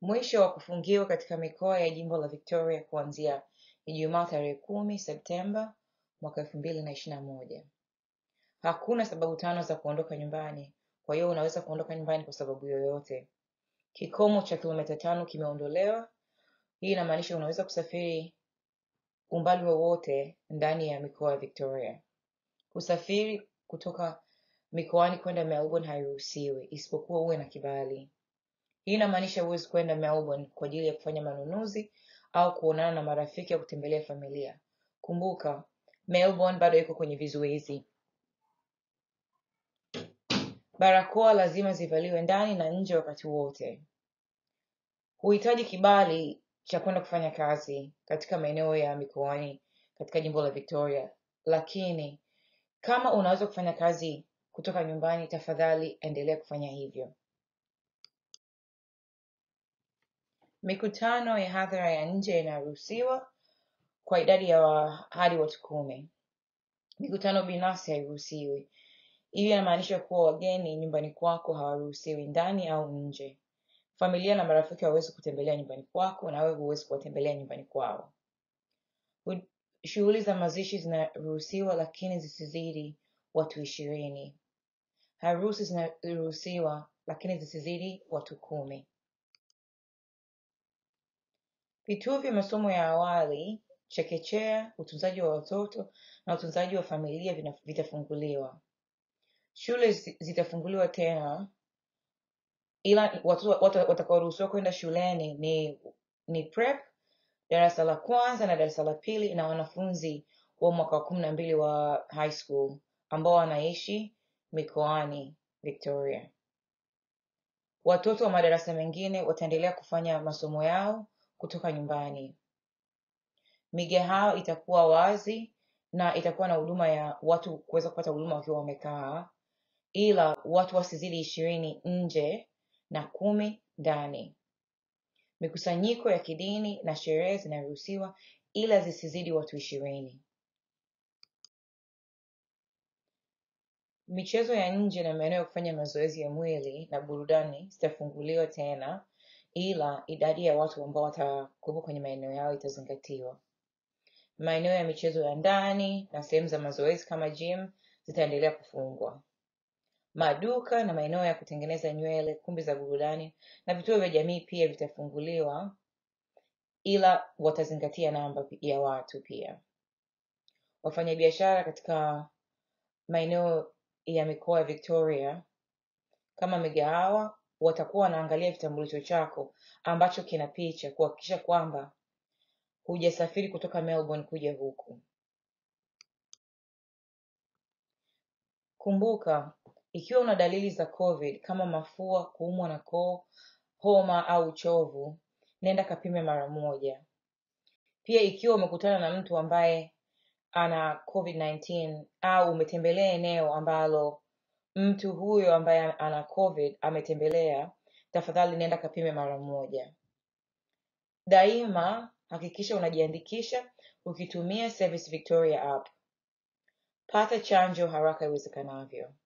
Mwisho wa kufungiwa katika mikoa ya jimbo la Victoria kuanzia Ijumaa tarehe kumi Septemba mwaka elfu mbili na ishirini na moja. Hakuna sababu tano za kuondoka nyumbani, kwa hiyo unaweza kuondoka nyumbani kwa sababu yoyote. Kikomo cha kilomita tano kimeondolewa. Hii inamaanisha unaweza kusafiri umbali wowote ndani ya mikoa ya Victoria. Kusafiri kutoka mikoani kwenda Melbourne hairuhusiwi isipokuwa uwe na kibali. Hii inamaanisha huwezi kwenda Melbourne kwa ajili ya kufanya manunuzi au kuonana na marafiki au kutembelea familia. Kumbuka, Melbourne bado iko kwenye vizuizi. Barakoa lazima zivaliwe ndani na nje wakati wote. Huhitaji kibali cha kwenda kufanya kazi katika maeneo ya mikoani katika jimbo la Victoria, lakini kama unaweza kufanya kazi kutoka nyumbani, tafadhali endelea kufanya hivyo. Mikutano ya hadhara ya nje inaruhusiwa kwa idadi ya wa, hadi watu kumi. Mikutano binafsi hairuhusiwi. Hiyo inamaanisha kuwa wageni nyumbani kwako hawaruhusiwi ndani au nje. Familia na marafiki hawawezi kutembelea nyumbani kwako na wewe huwezi kuwatembelea nyumbani kwao. Hu- Shughuli za mazishi zinaruhusiwa lakini zisizidi watu ishirini. Harusi zinaruhusiwa lakini zisizidi watu kumi. Vituo vya masomo ya awali, chekechea, utunzaji wa watoto na utunzaji wa familia vina- vitafunguliwa. Shule zi- zitafunguliwa tena, ila watoto watu watakaoruhusiwa kwenda shuleni ni ni prep, darasa la kwanza na darasa la pili, na wanafunzi wa mwaka wa kumi na mbili wa high school ambao wanaishi mikoani Victoria. Watoto wa madarasa mengine wataendelea kufanya masomo yao kutoka nyumbani. Migahawa itakuwa wazi na itakuwa na huduma ya watu kuweza kupata huduma wakiwa wamekaa, ila watu wasizidi ishirini nje na kumi ndani. Mikusanyiko ya kidini na sherehe zinaruhusiwa ila zisizidi watu ishirini. Michezo ya nje na maeneo ya kufanya mazoezi ya mwili na burudani zitafunguliwa tena, ila idadi ya watu ambao watakuwepo kwenye maeneo yao itazingatiwa. Maeneo ya michezo ya ndani na sehemu za mazoezi kama gym zitaendelea kufungwa. Maduka na maeneo ya kutengeneza nywele, kumbi za burudani na vituo vya jamii pia vitafunguliwa, ila watazingatia namba ya watu pia. Wafanyabiashara katika maeneo ya mikoa ya Victoria kama migahawa watakuwa wanaangalia kitambulisho chako ambacho kina picha kuhakikisha kwamba hujasafiri kutoka Melbourne kuja huku. Kumbuka, ikiwa una dalili za COVID kama mafua, kuumwa na koo, homa au uchovu, nenda kapime mara moja. Pia ikiwa umekutana na mtu ambaye ana COVID-19 au umetembelea eneo ambalo mtu huyo ambaye ana COVID ametembelea, tafadhali nenda kapime mara moja. Daima hakikisha unajiandikisha ukitumia Service Victoria app. Pata chanjo haraka iwezekanavyo.